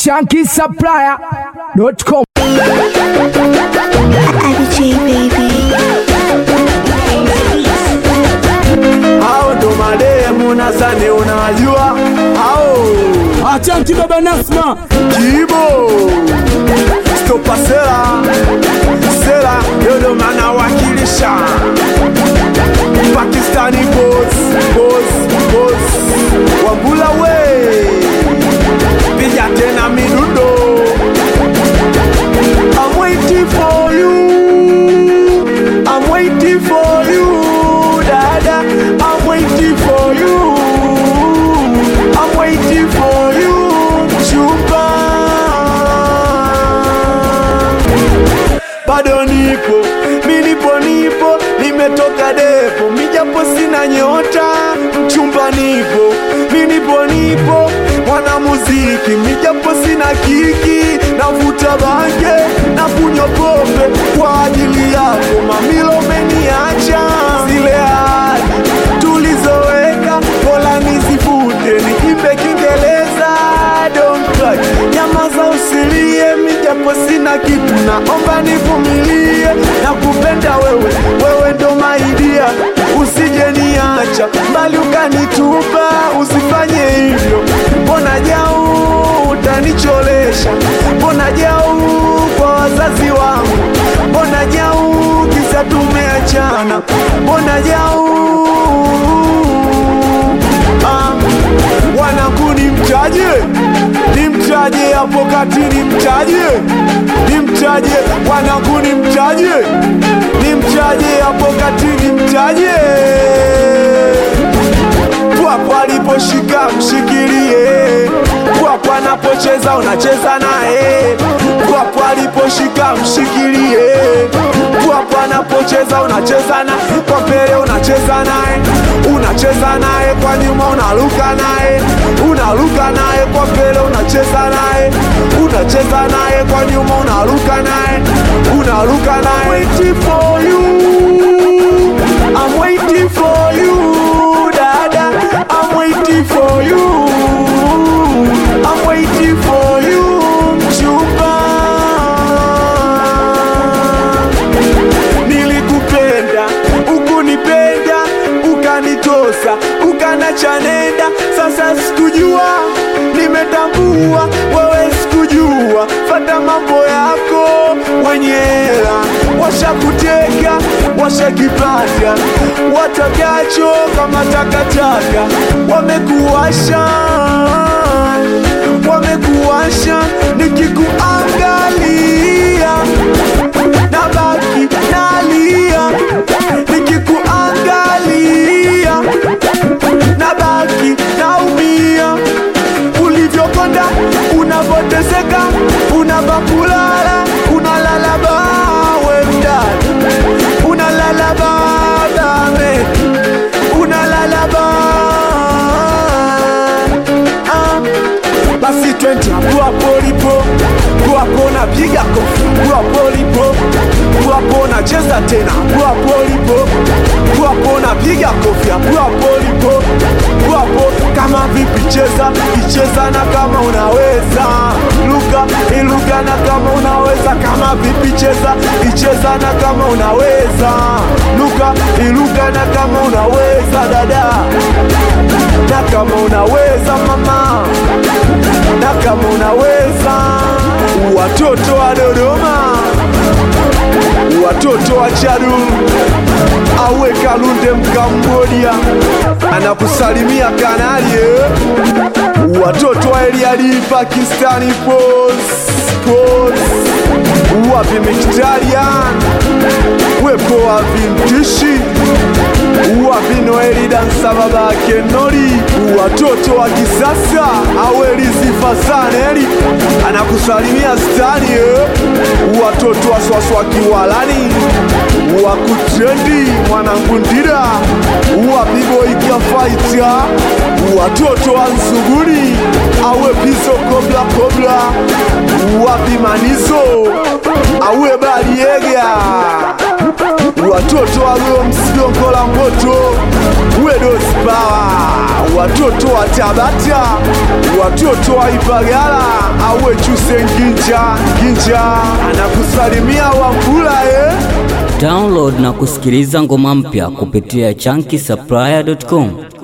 shankisupplier.com. Abby baby. hao ndo mademu nadhani unajua hao Achanti baba Nasma, kibo stopa sela sela yodo mana wakilisha pakistani boss boss boss wambula we piga tena midundo I'm waiting for you I'm waiting for you dada I'm waiting for you I'm waiting for you chupa bado nipo mi nipo nipo nimetoka depo mijapo sina nyota mchumba nipo mi nipo nipo mwanamuziki mijapo sina kiki navuta bange na kunywa pombe kwa ajili yako mamilo umeniacha zile ahadi tulizoweka pola nizivute niimbe kiingereza don't cry nyamaza usilie mijapo sina kitu naomba nivumilie na kupenda wewe wewe ndo maidia usije niacha mbali ukanitupa usifanye hivyo mbona jau utanicholesha mbona jau kwa wazazi wangu mbona jau kisa tumeachana mbona jau ah wanangu ni mtaje ni mtaje hapo kati ni mtaje ni mtaje wanangu ni mtaje ni mtaje hapo kati ni mtaje pwapo aliposhika mshikilie pwapo anapocheza unacheza naye pwapo aliposhika mshikilie pwapo anapocheza unacheza na kwa mbele unacheza naye unacheza naye kwa nyuma unaruka naye unaruka naye kwa mbele unacheza naye unacheza naye kwa nyuma unaruka naye unaruka naye waiting for you I'm waiting for you dada I'm waiting for you I'm waiting for you mchumba nilikupenda ukunipenda ukanitosa ukanachanenda sasa sikujua nimetambua wewe sikujua fata mambo yako wenye hela washakuteka washakipata watakacho kama takataka wamekuwasha wamekuwasha nikikuangalia nabaki nalia nikikuangalia nabaki naumia ulivyokonda unavoteseka unavakulala unalala bawe mdada unalala badame unalala ba ah. basi twenti hapo lipo hapo napiga kofi hapo lipo hapo nacheza tena hapo lipo hapo napiga kofi hapo lipo hapo kama vipi cheza icheza na kama unaweza luka iluka na kama unaweza kama vipi cheza icheza na kama unaweza luka iluka na kama unaweza dada na kama unaweza mama na kama unaweza watoto wa Dodoma watoto wa Chadu awe Kalunde Mkambodia anakusalimia Kanali eh. watoto wa Eliadi Pakistani pos pos wapi Mkitarian wepo wa vintishi wapi Noeli dansa babake Nori watoto wa kisasa aweli sifa saneli anakusalimia stani eh. watoto wa swaswa kiwalani wakutrendi mwanangu ndira wapiboikia faita watoto wa nzuguni awe piso kobla kobla wapi manizo awe baliega watoto walio msidongo la moto wedospawa watoto wa tabata watoto wa ipagala awe chuse nginja nginja anakusalimia wambula eh? Download na kusikiliza ngoma mpya kupitia chunky supplier.com.